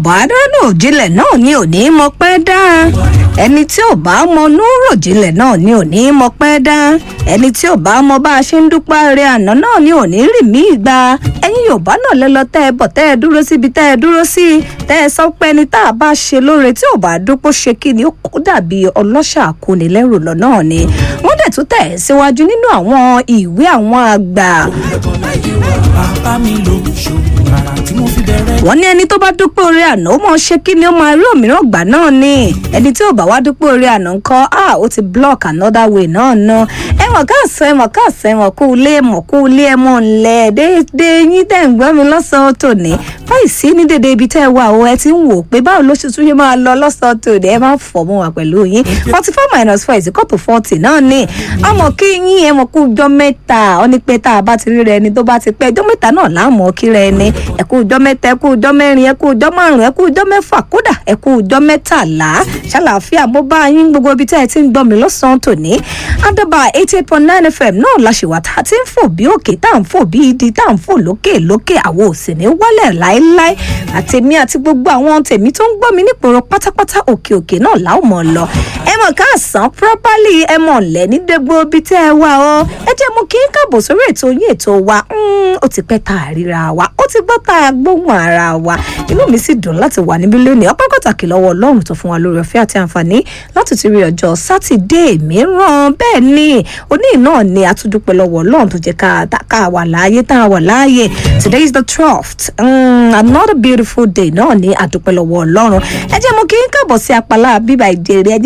bá dánú òjìlẹ̀ náà ni ò ní mọ pẹ́ dá ẹni tí ò bá mọ núrò jílẹ̀ náà ni ò ní mọ pẹ́ dá ẹni tí ò bá mọ bá a ṣe ń dúpẹ́ rẹ àná náà ni ò ní rì mí gbà ẹ̀yin yorùbá náà lẹ lọ tẹ́ ẹ bọ̀ tẹ́ ẹ dúró síbi tẹ́ ẹ dúró sí tẹ́ ẹ sọ pé ẹni tá a bá ṣe lóore tí ò bá dúpọ̀ ṣe kí ni ó kó dàbí ọlọ́ṣà akónilẹ́rù lọ náà ni wọ́n dẹ̀ tún tẹ̀ síwájú nínú àwọn ìwé àwọn àgbà bàbá mi ló ṣòwò rárá tí mo fi bẹ̀rẹ̀. wọ́n ní ẹni tó bá dúpẹ́ orí àná ó mọ̀ ṣe kí ni ó máa rí òmíràn gbà náà ni ẹni tí ò bá wá dúpẹ́ orí àná ńkọ́ ah ó ti block another way náà ná ẹ̀wọ̀n káàsán ẹ̀wọ̀n káàsán ẹ̀wọ̀n kú ilé ẹ̀mọ̀ kú ilé ẹ̀mọ̀ ńlẹ̀ déédéé yín tẹ̀ ń gbọ́ mi lọ́sàn-án tòní báyìí sí ní dédé ibi tẹ́ ẹ wà ó ẹ ti ń wò pé báwo ló ṣe tún ṣe máa lọ lọ́sàn-án tòní ẹ máa ń fọ̀ mọ́ wa pẹ̀lú yín forty four minus four is equal to forty náà ni àmọ́ kí yín ẹ mọ̀ kú jọ mẹ́ta ọ ní pé tá a bá ti rí rẹ ẹni tó bá ti pẹ́ ẹjọ́ mẹ́ta náà láàmú kí rẹ ẹni ẹ kú jọ mẹ́ta ẹ kú jọ mẹ́rin ẹ kú jọ márùn ẹ kú jọ mẹ́fà kódà ẹ kú jọ mẹ́tàlá ṣàlàáfíà mo bá yín gbogbo ibi tẹ́ ẹ ti ń gbọ́ mi lọ́sàn-án tòní àdàbà eighty eight point nine fm náà la ṣèwà tá a ti ń fò bí òkè tá à ń fò bí ìdí tá à ń fò lókè lókè àwọn ò sì ní wálẹ̀ láéláé àtèmi àti gbogbo àwọn tèmi tó ń gbọ́ mi nípòrò pátápátá òkè òkè náà láwọn mọ̀ lọ ẹ mọ̀ káàsán properly ẹ mọ̀ lẹ́ ní dégbò ibi tẹ́ ẹ wà ọ́ ẹ jẹ́ mú kí n káàbọ̀ sórí ètò yín ètò wa ó ti pẹ́ tá a ríra wa ó ti gbọ́ tá a gbóhùn ara wa inú mi sì dùn láti wà níbí lónìí ọpẹ́ pàtàkì lọ́wọ́ ọlọ́run tó fún wa lórí ọ̀fẹ́ àti àǹfààní láti ti rí ọjọ́ sátidé mìíràn bẹ́ẹ̀ ni òní náà ni a tún dúpẹ́ lọ́wọ́ ọlọ́run tó jẹ́ ká wà láàyè tá a wà láàyè today is the twelfth um, another beautiful day náà ni a dúpẹ́ lọ́wọ́ ọlọ́run ẹ jẹ́ mo kí n káàbọ̀ sí apalá bíbá ìjẹ́rẹ́